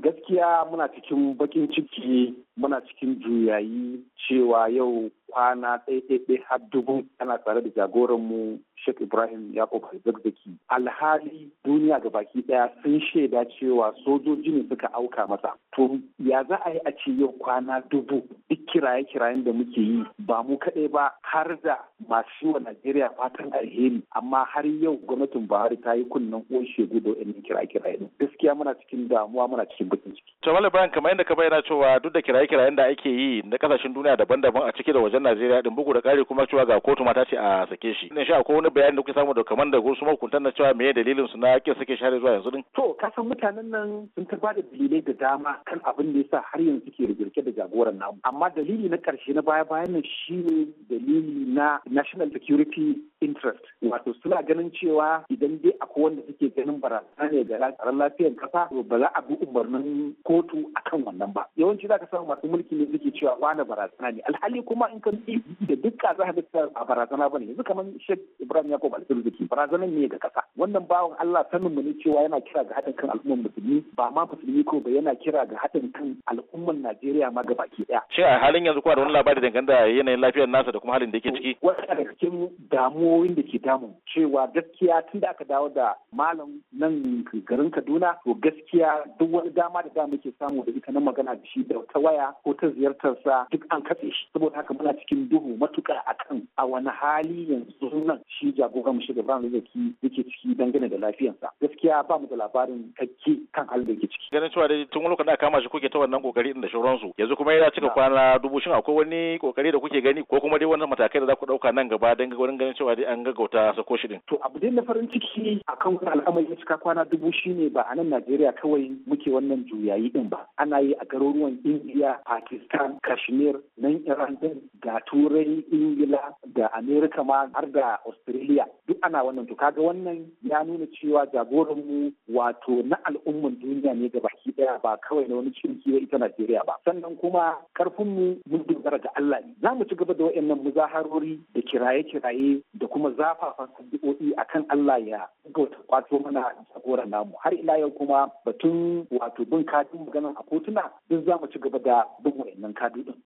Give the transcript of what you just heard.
gaskiya muna cikin bakin ciki muna cikin juyayi cewa yau kwana ɗaya har dubu ana tsare da jagoranmu Sheikh Ibrahim Yakub Zakzaki. Alhali duniya ga baki ɗaya sun shaida cewa sojoji ne suka auka masa. To ya za a yi a ce yau kwana dubu duk kiraye-kirayen da muke yi ba mu kaɗai ba har da masu wa Najeriya fatan alheri amma har yau gwamnatin Buhari ta yi kunnen uwan shegu da wa'annan kiraye-kiraye. Gaskiya muna cikin damuwa muna cikin bakin ciki. Jamal Ibrahim kamar yadda ka bayyana cewa duk da kiraye-kirayen da ake yi na kasashen duniya daban-daban a ciki da wajen Najeriya din bugu da ƙari kuma cewa ga kotu mata ce a sake shi. Ina sha akwai wani bayani da kuke samu da kamar da wasu mahukuntan na cewa me dalilin su na kin sake share zuwa yanzu din? To ka san mutanen nan sun ta bada dalilai da dama kan abin da yasa har yanzu suke rigirke da jagoran namu. Amma dalili na ƙarshe na baya-bayan nan shine dalili na national security interest. Wato suna ganin cewa idan dai akwai wanda suke ganin barazana ne ga tsaron lafiyar kasa to ba za a bi umarnin kotu akan wannan ba. Yawanci za ka samu masu mulki ne suke cewa wani barazana ne. Alhali kuma in ka da dukka za ka ga a barazana ba ne. Yanzu kamar Sheikh Ibrahim Yakubu Alfirziki barazanar ne ga kasa. Wannan bawan Allah sanin mu ne cewa yana kira ga haɗin kan al'ummar musulmi ba ma musulmi ko ba yana kira ga haɗin kan al'ummar Najeriya ma gabaki ɗaya. Shin a halin yanzu kuma da wani labari dangane da yanayin lafiyar nasa da kuma halin da yake ciki? Wata daga cikin damuwoyin da ke damu cewa gaskiya tun da aka dawo da malam nan garin Kaduna to gaskiya duk wani dama da da muke samu da ita na magana da shi da ta waya ko ta ziyartarsa duk an katse shi saboda haka muna cikin duhu matuƙa akan a wani hali yanzu nan shi jagoran mu shiga Ibrahim Zaki yake ciki dangane da lafiyarsa gaskiya ba mu da labarin kakke kan halin da yake ciki ganin cewa dai tun lokacin da kama shi kuke ta wannan kokari din da shauransu yanzu kuma ya cika kwana dubu shin akwai wani kokari da kuke gani ko kuma dai wannan matakai da za ku dauka nan gaba don wurin ganin cewa dai an gaggauta sako shi din to abu dai na farin ciki akan wani al'amari ya cika kwana dubu shine ba a nan Najeriya kawai muke wannan juyayi din ba ana yi a garuruwan India Pakistan Kashmir nan Iran din ga Turai Ingila da Amerika ma har da Australia duk ana wannan to kaga wannan ya nuna cewa jagoranmu wato na al'umman duniya ne baki daya ba kawai na wani cirki ita Najeriya ba sannan kuma karfinmu mun dogara ga Allah ne za mu ci gaba da wayannan muzaharori da kiraye-kiraye da kuma zafafan addu'o'i akan Allah ya gauta kwato mana jagoran namu har ila yau kuma batun wato bin kadin maganar a kotuna duk za mu ci gaba da bin wayannan kadu din